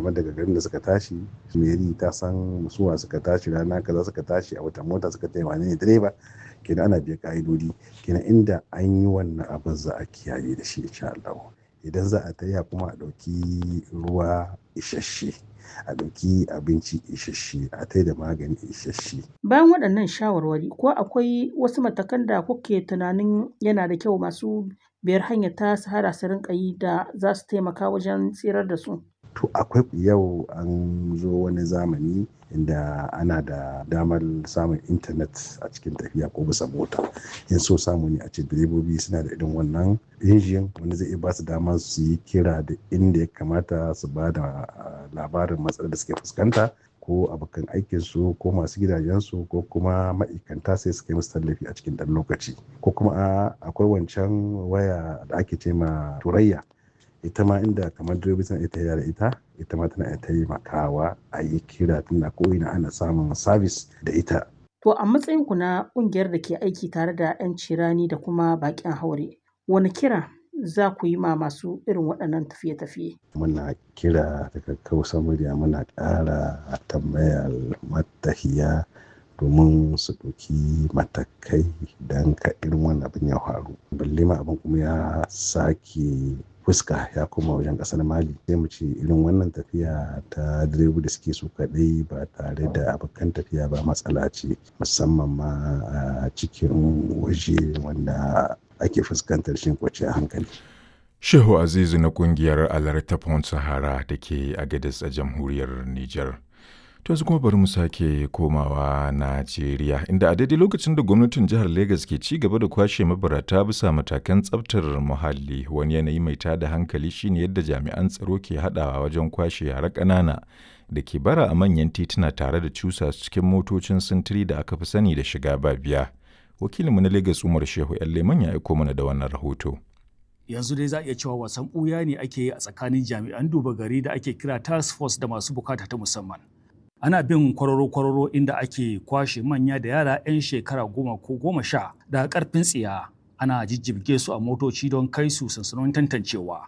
kamar daga garin da suka tashi meri ta san suwa suka tashi rana kaza suka tashi a wata mota suka tayi wane ne direba kenan ana biya ka'idodi kenan inda an yi wannan abin za a kiyaye da shi insha Allah idan za a taya kuma a ɗauki ruwa isasshe a ɗauki abinci isasshe a tai da magani isasshe. Bayan waɗannan shawarwari ko akwai wasu matakan da kuke tunanin yana da kyau masu biyar hanyar ta sahara su rinƙa yi da za su taimaka wajen tsirar da su? To akwai yau an zo wani zamani inda ana da damar samun intanet a cikin tafiya ko bisa mota in so samu ne a ce direbobi suna da irin wannan injin wanda zai iya ba su dama su yi kira da inda ya kamata su ba da labarin matsalar da suke fuskanta ko abokan aikinsu ko masu gidajensu ko kuma ma'aikanta sai su kai musu tallafi a cikin ɗan lokaci ko kuma akwai wancan waya da ake ce ma turayya ita ma inda kamar direbobi suna ita da ita ita ma tana taimakawa a yi kira tunda ko ina ana samun sabis da ita. To a matsayin ku na ƙungiyar da ke aiki tare da 'yan cirani da kuma baƙin haure wani kira za ku yi ma masu irin waɗannan tafiye-tafiye? Muna kira da kakkausa murya muna ƙara tambayar matahiya domin su ɗauki matakai don ka irin wannan abin ya faru. Balle ma abin kuma ya sake fuska ya koma wajen kasar mali sai mu ce irin wannan tafiya ta direba da suke su kadai ba tare da abokan tafiya ba matsala ce musamman ma a cikin waje wanda ake fuskantar shin kwanciyar hankali shehu azizu na kungiyar alerta pont sahara da ke agadis a jamhuriyar niger To yanzu kuma bari mu sake komawa Najeriya inda a daidai lokacin da gwamnatin jihar Legas ke ci gaba da kwashe mabarata bisa matakan tsabtar muhalli wani yanayi mai tada hankali shine yadda jami'an tsaro ke haɗawa wajen kwashe yara ƙanana da ke bara a manyan tituna tare da cusa su cikin motocin sintiri da aka fi sani da shiga ba biya. Wakilinmu na Legas Umar Shehu Leman ya aiko mana da wannan rahoto. yanzu dai za a iya cewa wasan ɓuya ne ake yi a tsakanin jami'an duba gari da ake kira task force da masu bukata ta musamman ana bin kwararo-kwararo inda ake kwashe manya da yara 'yan shekara goma ko goma sha da karfin tsiya ana jijjibge su a motoci don kai su sansanonin tantancewa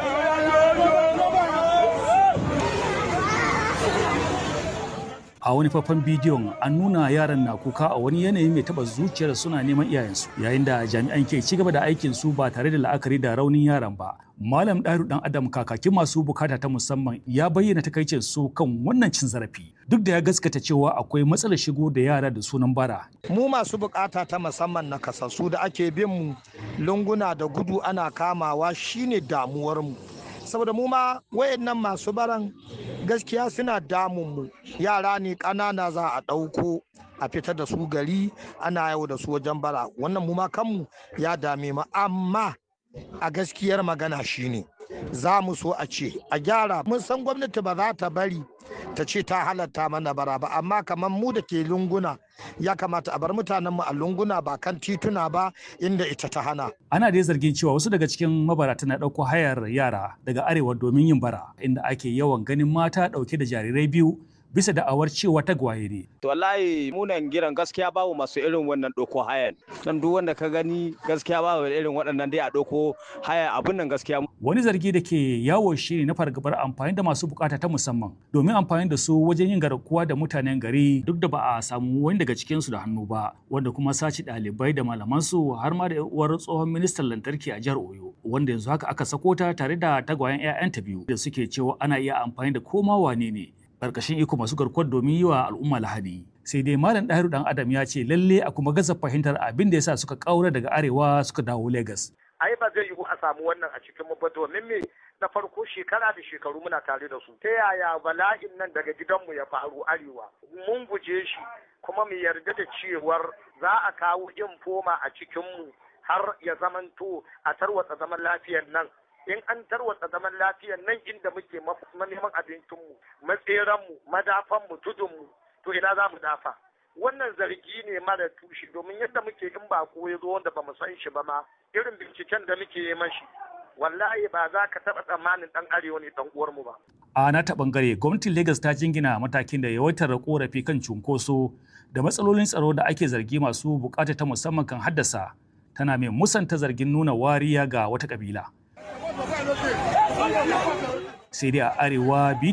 a wani faifan bidiyon an nuna yaran na kuka a wani yanayi mai taba zuciyar suna neman iyayensu yayin da jami'an ke ci gaba da aikin su ba tare da la'akari da raunin yaran ba malam ɗaru dan adam kakakin masu bukata ta musamman ya bayyana takaicin su kan wannan cin zarafi duk da ya gaskata cewa akwai matsalar shigo da yara da sunan bara mu masu bukata ta musamman na kasassu da ake bin mu lunguna da gudu ana kamawa shine damuwar mu saboda mu ma wayannan masu baran gaskiya suna damun mu yara ne ƙanana za a ɗauko a fita da su gari ana yau da su wajen bara wannan mu ma kanmu ya dame mu amma a gaskiyar magana shine za mu so a ce a gyara mun san gwamnati ba za ta bari ta ce ta halatta mana bara ba amma kamar mu da ke lunguna ya kamata a bar mutanenmu a lunguna ba kan tituna ba inda ita ta hana. Ana dai zargin cewa wasu daga cikin mabarata na ɗauko hayar yara daga arewa domin yin bara inda ake yawan ganin mata ɗauke da jarirai biyu bisa da'awar cewa tagwaye ne. To wallahi munan giran gaskiya babu masu irin wannan ɗauko hayan. Dan duk wanda ka gani gaskiya babu irin waɗannan dai a ɗauko haya abun nan gaskiya. Wani zargi da ke yawo shi na fargabar amfani da masu bukata ta musamman domin amfani da su wajen yin garkuwa da mutanen gari duk da ba a samu wani daga cikinsu da hannu ba wanda kuma sace ɗalibai da malamansu har ma da uwar tsohon ministan lantarki a jihar Oyo wanda yanzu haka aka sako ta tare da tagwayen 'ya'yanta biyu da suke cewa ana iya amfani da koma wane ne karkashin iko masu garkuwar domin yi wa al'umma lahadi sai dai malam ɗahiru dan adam ya ce lalle a kuma gaza fahimtar abin da yasa suka kaura daga arewa suka dawo lagos ai ba zai yiwu a samu wannan a cikin mu ba domin me na farko shekara da shekaru muna tare da su ta yaya bala'in nan daga gidanmu ya faru arewa mun guje shi kuma mu yarda da cewar za a kawo infoma a cikinmu har ya zamanto a tarwatsa zaman lafiyar nan in an tarwatsa zaman lafiyar nan inda muke neman abincinmu matseranmu madafanmu tudunmu to ina za mu dafa wannan zargi ne mara tushe domin yadda muke in ba ko ya zo wanda ba mu san shi ba ma irin binciken da muke yi mashi wallahi ba za ka taɓa tsammanin ɗan arewa ne ɗan uwarmu ba. A na ta ɓangare gwamnatin Legas ta jingina matakin da yawaitar korafi kan cunkoso da matsalolin tsaro da ake zargi masu bukata ta musamman kan haddasa tana mai musanta zargin nuna wariya ga wata kabila. sai dai a arewa